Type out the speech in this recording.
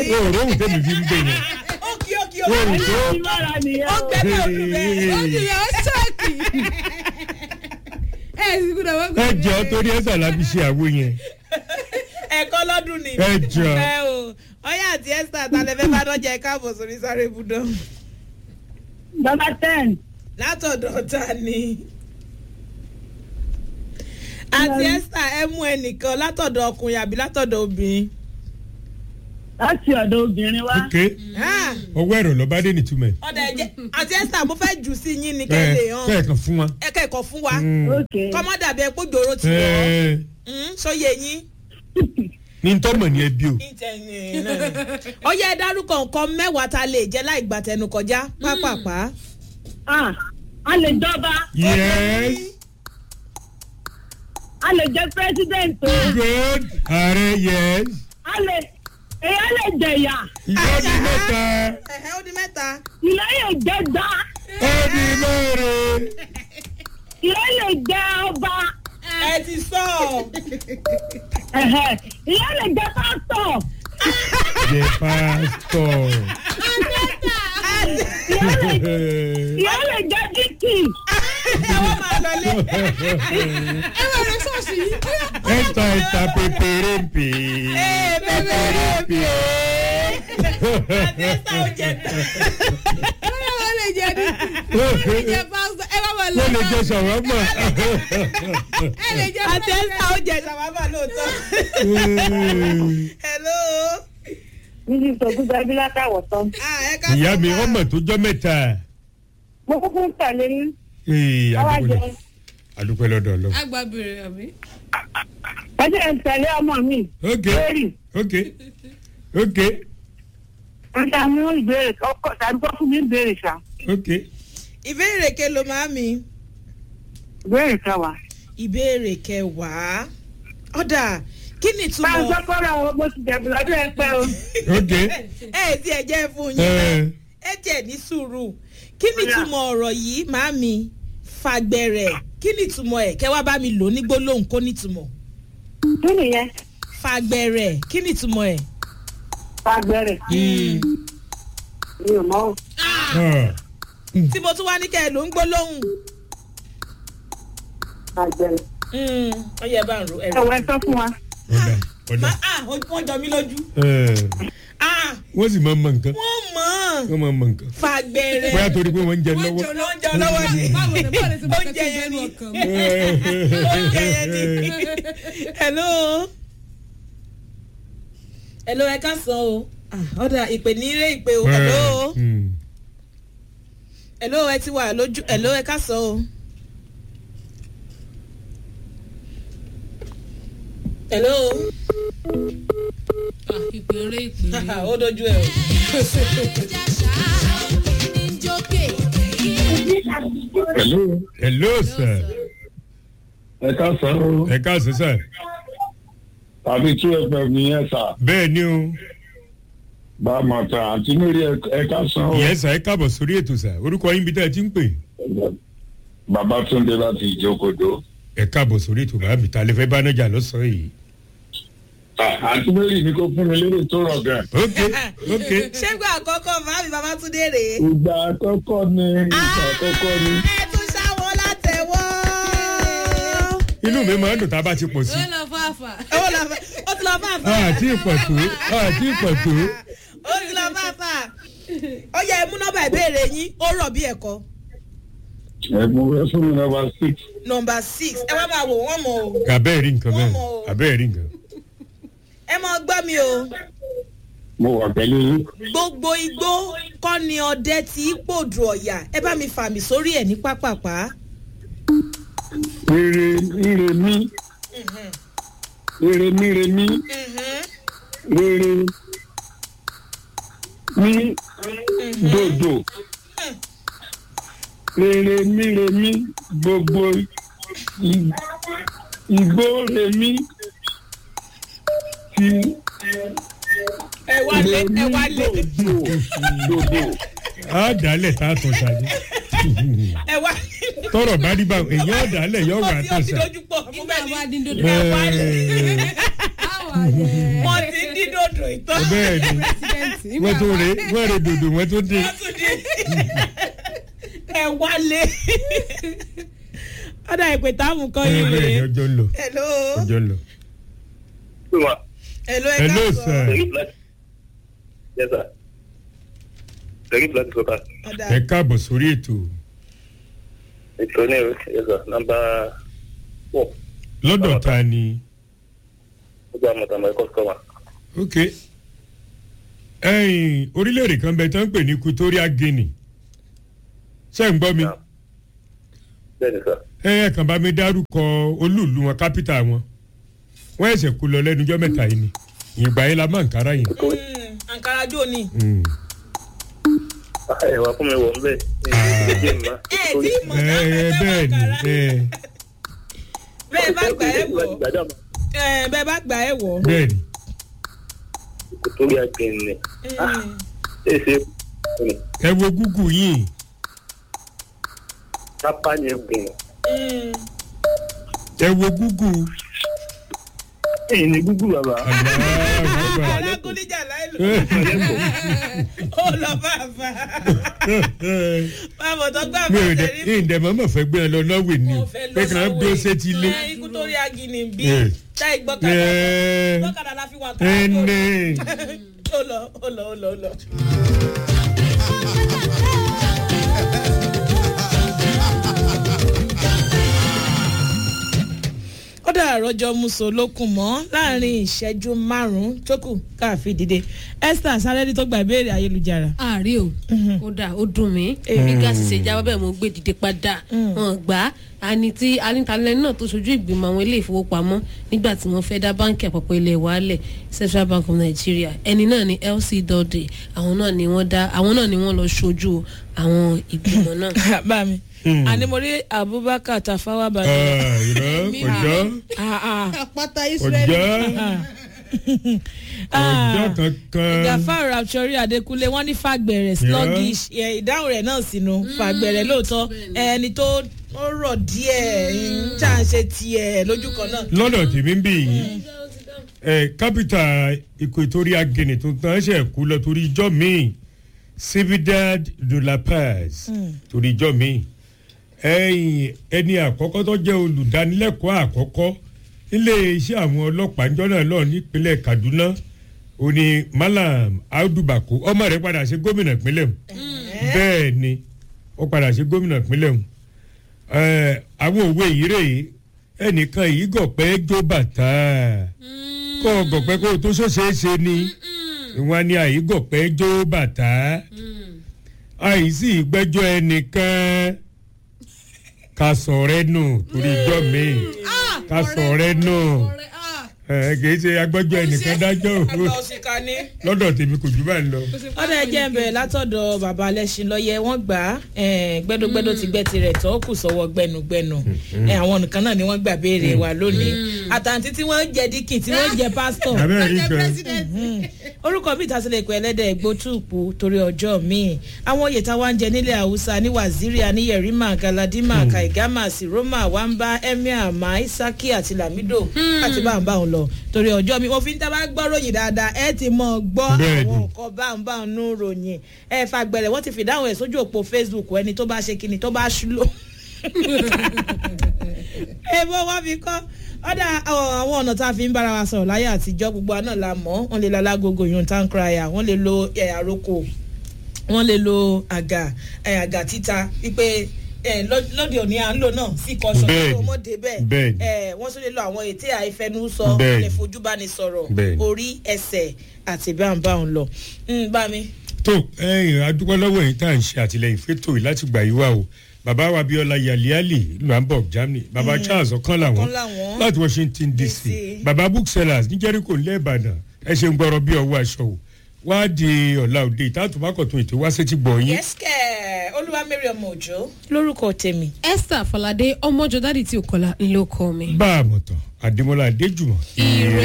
yìí. òòrùn òun tẹ̀mí fi ń gbé yẹn ó kí ó kí ó òòrùn tó ìmọ̀ra nìyẹn ó o. gbẹ náà lù bẹ́ẹ̀. ó ti yẹ ó ṣọ́ọ̀kì. ẹ ẹ sì gbọ́dọ̀ wọ́n ẹ jọ torí ẹ sàlábí ṣe àwo yẹn ẹ̀kọ́ lọ́dún ni. ẹ jọ ẹ o ọyá àti esther àtàlẹ́fẹ́ bá dọ́jà ẹ káàbọ̀ sórí sáré ibùdó. bàbá ten látọ̀dọ̀ ta ni. àti esther ẹ mú ẹnìkan látọ̀dọ̀ ọkùnrin àbí látọ̀dọ̀ obìnrin. láti ọ̀dọ̀ obìnrin wa. ok ọwọ́ ẹ̀rọ lọ́ba dé nìtumẹ̀ ọ̀dà ẹ̀jẹ̀ àti esther mo fẹ́ jù sí yín ni kẹ́ ẹ lè hàn kẹ́ẹ̀kan fún wa. ẹ kẹ́kọ̀ọ́ fún wa ok kọ́mọ́ dàbí ẹ pójòrò ti wọ̀ Ẹ, ọ́ sóye yín. ní tọ́mọ̀ ní ẹbí o ọyá ẹ dárúkọ nǹkan mẹ́wàá ta lè jẹ́ láì gbà tẹnu kọjá pápápá. ah a lè jọba yes a lè jẹ president o good ààrẹ yes a lè èyí lè jẹyà ìjọba mẹ́ta ẹ̀hẹ́ ó di mẹ́ta. ilé lè jẹ gbá ẹbí mẹ́rin ilé lè jẹ ọba ẹ ti sọ ẹhẹ ilé lè jẹ pásítọ̀ jẹ pásítọ̀. ilé lè jẹ díkì ẹwọ́n máa lọ lé. ẹ wà lọ ṣọ́ọ̀ṣì yìí. ẹ̀ta ẹ̀ta pépéré pè ee bẹ́ẹ̀ bẹ́ẹ̀ àti ẹ̀sà ò jẹ tán. ẹ wà wọ́n lè jẹ ní. ẹ jẹ pásítọ̀ ẹ wà wọ́n lọ. wọ́n lè jẹ sàwámà. ẹ lè jẹ àti ẹ̀sà ò jẹ ṣàwábà lóòótọ́. hello. níbi ìtọ́jú gbàgbé látàwọ̀ tán ah ẹ ká ìyá sọ mi máa. ọmọ tó jọ mẹ́ta. mo kúkú ń tẹ̀lé yín Ee, àwa adúpẹ́ jẹ lọ- adúpẹ́ lọ́dọ̀ lọ. àgbà bèrè àbí. ẹjẹ ń tẹ̀lé ọmọ mi ok lórí ok ok ń ta mú ìbéèrè ọkọ tàbí kó fún mi ìbéèrè ṣá ok ìbéèrè kelo máa mi. ìbéèrè kẹwàá. ìbéèrè kẹwàá. ọ̀dà kí ni máa ń ìtumọ̀. sọ fọ́nrán àwọn ọmọ ti jẹ̀bù lọ́dún ẹ pẹ́ o. ok ẹ ẹ tí ẹ jẹ́ fún yín. ẹ ẹ tiẹ̀ ní sùúrù kí ni Ó yá. ìtumọ̀ ọ̀rọ̀ yìí màámi fàgbẹ̀rẹ̀ kí ni ìtumọ̀ ẹ̀ kẹ́ wá bá mi lò ní gbólóhùn kó ní ìtumọ̀ kí nìyẹn fàgbẹ̀rẹ̀ kí ni ìtumọ̀ ẹ̀. fagbẹrẹ mi ò mọ o. ah, tí mo tún wá ní kẹ́ ẹ ló ń gbólóhùn. fagbẹrẹ. ó yẹ bá ń ro ẹ̀rọ. ẹ̀wọ̀ ẹ sọ fún wa. ọ̀dà ọ̀dà Ma- ah, wọ́n jọ mí lójú. ẹ Ah, wọ́n sì máa ń mọ nǹkan wọ́n mọ̀ ọ́n wọ́n máa ń mọ nǹkan fàgbẹ̀rẹ̀. bóyá torí pé wọ́n ń jẹ wọ́n lọ́wọ́. jọ lọ Wọ́n jọ lọ́wọ́ ni. báwo ni báwo ni ti mọ̀ Oúnjẹ kẹ́kẹ́ yẹn bẹ́ẹ̀ ni. ní ọkàn mi. oúnjẹ yẹn ni. hello. hello ẹ ká sọ o. Ah, ọ̀dà ìpè ní ilé ìpè o. hello. Hmm. hello ẹ ti wà lójú hello ẹ ká sọ o. hello. Ah, ìpèrè ìpèrè. ó dojú ẹ o. Hello. hello sir Ẹ ká sàn o. ẹ káàsì sir Tàbí two FM nìyẹn sà. bẹ́ẹ̀ ni o Bá a mọ̀ tán àti nírí ẹ ká sàn o. ìyẹn sà ẹ káàbọ̀ sórí ètò sà orúkọ yín bí tá ẹ ti ń pè Babatunde láti ìjókòdó. ẹ káàbọ̀ sórí ètò bàbá mi ta lè fẹ́ bá nájà lọ́sàn-án yìí. Àǹtí Mary ní kó fún mi lérè tó rọ̀ gan. ok ok ṣégbà àkọ́kọ́ màámi babatunde rèé. Ìgbà àkọ́kọ́ ni ìgbà àkọ́kọ́ ni. ẹ tún ṣàwọ́ látẹ̀wọ́. inú mi máa ń dùn tá a bá ti pọ̀ sí. ó lọ fàáfà. ó lọ fẹ́ ó ti lọ fà fà. àti ìpọ̀ tó àti ìpọ̀ tó. ó ti lọ fà fà. ó yẹ ẹ mú nọ́mbà ìbéèrè yín ó rọ̀ bí ẹ̀kọ́. Ẹ̀gbọ́n rẹ fún mi nọ́mbà six. nọmba six ẹ wá máa wò wọ́n mọ̀ o. abẹ́ẹ̀ rí nǹkan bẹ́ẹ̀ Wọ́n mọ̀ o. abẹ́ẹ̀ rí nǹkan. ẹ mọ gbọ́ mi o. Mo wà pẹ̀lú yín. gbogbo igbó kọ́ ni ọdẹ tí í pòdù ọ̀yà ẹ bá mi fàmì sórí ẹ̀ ní pápápá. Rere rere mí. Rere mí re mí. Rere mí dòdò. Rere mí re mí gbogbo ig- igbó re mí ti ẹ wá lé re mí ẹ wá lé dòdò dòdò. a dálẹ̀ tá a tún ṣáájú. ẹ wá. tọrọ bá rí bá èèyàn dálẹ̀ yóò wà ó ti ó tún ti ṣá. dojú pọ̀ mú nígbà bẹ́ẹ̀ wà ni. ní dodo. ẹ wá lé. báwa yẹ. wọ́n ti dì dòdò ìtọ́. bẹ́ẹ̀ ni President, wọ́n tó rè wọ́n rè dòdò wọ́n tó dé. wọ́n tún ní ẹ wálé. ọ̀dà ìpè táàmù kan ẹ yìí bẹ́ẹ̀ ni rèé. ọjọ́ ń lọ hello. ọjọ́ ń lọ. hello ẹ hello káàsán. sir Yes, sir. Very black soda. ọ̀dà ẹ káàbọ̀ sórí ètò It's only, yes, sir. Number four. lọ́dọ̀ ta ni Ọjọ́ àmọ̀tà my customer. ok ẹ̀yìn orílẹ̀-èdè kan bẹ tó ń pè ní Equatorial Guinea ṣé ń gbọ́ mi Yeah. Bẹ́ẹ̀ni, sir. ẹ ẹ kàn bá mi dárúkọ olúùlú wọn kápítà wọn wọ́n ẹ̀sẹ̀ kú lọ lẹ́nujọ́ mẹ́ta yìí ni ìgbà yẹn la máa ń kára yẹn. Mm, ankara jò ní. Mm. Ah, Ẹ wá fún mi wọ̀ ń bẹ̀. ẹ tí mọ̀ ẹ náà ẹ ẹ bẹ́ẹ̀ ni ẹ bẹ́ẹ̀ bá gbà ẹ wọ̀ ẹ bẹ́ẹ̀ bá gbà ẹ wọ̀. bẹ́ẹ̀ ni Torí àgbẹ̀ ni. Ṣé ṣe ni? ẹ wo gúgù yìí Pápá ni gbìn. Mm. ẹ wo gúgù Ẹyin ni gúgú bàbá. alágúnníjà láìlú ó lọ bàbá bàbá tó gbà mi bá ò dẹ tẹ̀lé ìdẹ mọ́mọ́ fẹ́ gbé ẹ lọ lọ́wọ́ ni mo fẹ́ lọ pé kàn án bí ó ṣe ti lé. ẹ ikú tó rí agini bí Eh. táì gbọ́kàdà ẹ gbọ́kàdà la fi wà ẹ káàkó ní ó lọ ó lọ ó lọ ó lọ. ó dà rọjò muso lókun mọ́ láàrin ìṣẹ́jú márùn-ún tó kù káàfin dìde esther sárẹ́dí tó gba ìbéèrè ayélujára. ààrẹ o ó dà ó dùn mí èmi gáàsì ṣe jáwọ́ bẹ́ẹ̀ mo gbé dìde padà wọn gbà á àní tí anítalẹ̀ náà tó ṣojú ìgbìmọ̀ àwọn ilé ìfowópamọ́ nígbà tí wọ́n fẹ́ dá báńkì àpapọ̀ ilẹ̀ wa lẹ̀ central bank of nigeria ẹni náà ni lc dọ́dẹ àwọn náà ni wọ́n dá àwọn náà ni wọ́n lọ ṣojú àwọn ìgbìmọ̀ náà. bá mi àní mo rí abubakar tafawa bàbá. ìrọ ọjọ́ àpáta ọjọ́ ọjọ́ kankan gafar raptori adekunle wọn ní fagbẹrẹ sluggish ẹ, ìdáhùn rẹ náà sínú fagbẹrẹ lóòótọ́ ẹni tó ó rọ̀ díẹ̀ ń tà ń ṣe tiẹ̀ lójú kan náà. lọ́dọ̀ tèmi ń bì yìí ẹ kápítà Equatorial Guinea tuntun ẹ ṣe kú lọ torí ijọ́ míì Cividad de la Paz torí ijọ́ míì ẹ̀yìn ẹni àkọ́kọ́ tó jẹ́ olùdánilẹ́kọ̀ọ́ àkọ́kọ́ nílé iṣẹ́ àwọn ọlọ́pàá ńjọ́ náà lọ nípínlẹ̀ Kaduna ó ní Malam Audu Bako ọmọ rẹ̀ padà ṣe gómìnà ìpínlẹ̀ mu bẹ́ẹ̀ ni ó padà ṣe gómìnà ìpínlẹ̀ mu ẹ, àwọn òwe yìí rèé ẹnìkan yìí gọ̀pẹ́ jó bàtà kọ́ gọ̀pẹ́ kó o tó ṣòṣeéṣe ni ìwọ̀n ni àyí gọ̀pẹ́ jó bàtà àìsí ìgbẹ́jọ́ ẹnìkan ká sọ̀rẹ́ nù torí ijọ́ mi ká sọ̀rẹ́ nù ẹ kì í ṣe agbẹ́jọ́ ẹnìkan dájọ́ o òsìkà ni. lọ́dọ̀ tèmi kò jù bá ń lọ. ọ̀dà ẹ̀jẹ̀ ń bẹ̀rẹ̀ látọ̀dọ̀ bàbá alẹ́sìn lọ́yẹ wọ́n gbà á eh, gbẹ́dógbẹ́dó ti gbẹ́ tirẹ̀ tó kù sọ́wọ́ gbẹnugbẹnu Eh, àwọn nìkan náà ni wọ́n gbà béèrè wa lónìí àtàǹtí tí wọ́n jẹ díkì tí wọ́n jẹ pásítọ̀ abẹ́rẹ́ rí kan orúkọ bíi ìtàsílẹ̀ ìpè ẹlẹ́dẹ̀ gbótùpù torí ọjọ́ míì àwọn oyè táwa ń jẹ nílẹ̀ haúsá ní waziri aníyẹ̀rímà galadima kaigama siroma wamba emir maisaki àti lamido àti báńbáń lọ torí ọjọ́ mi mo fi ń tábà gbọ́ ròyìn dáadáa ẹ ti mọ̀ gbọ́ Bẹ́ẹ̀ni. àwọn nǹkan báńbáń nù ròyìn ẹ fagbẹ̀rẹ̀ wọ́n ti fìdáhùn ẹ̀ sójú òpó facebook ẹni tó bá ṣe kíni tó bá ṣúlò èèmọ̀ wá fi kọ́ ọ̀dà àwọn ọ̀nà tá a fi ń bára wa sọ̀rọ̀ láyé àtijọ́ gbogbo àná la mọ̀ wọ́n lè lo alágogo yun tank raya wọ́n lè lo ẹ̀, àrokò wọ́n lè lo àgà ẹ̀, àgà títa wípé ẹ̀, lọ́- lóde òní à ń lò náà sí kọ́sọ̀ Bẹ́ẹ̀ni, tó mọ́dé bẹ́ẹ̀ bẹ́ẹ̀ni. ẹ̀, wọ́n tún lè lo àwọn ètè àìfẹnusọ Bẹ́ẹ̀ni. lè fojú bá ní sọ̀rọ̀ Bẹ́ẹ̀ni. orí ẹsẹ̀ àti báńbáń lọ. Mm, bá mi. tó ẹyìn adúpẹ́ lọ́wọ́ yìí tá à ń ṣe àtìlẹyìn fẹ́tò yìí láti gbà yí wá o bàbá wa Abíọ́lá Yaliali ìlú Hamburg Germany bàbá Charles ọ̀kan làwọn Ọ̀kan làwọn. láti Washington DC DC. bàbá booksellers ní Jericho ńlẹ̀ Ìbàdàn ẹ ṣe ń gbọ́rọ̀ bí ọwọ́ aṣọ o wá di ọ̀la òde ìtàtùmákọ̀tún ètò wá sétí gbọ̀ yín yẹ́sìkẹ̀ olúwa mary ọmọ òjò lórúkọ tèmi. esther falade ọmọjọ dádì tí ò kọlà ńlọkọ mi. bá a mọ̀ tán Adémọ́lá Adéjùmọ̀ ire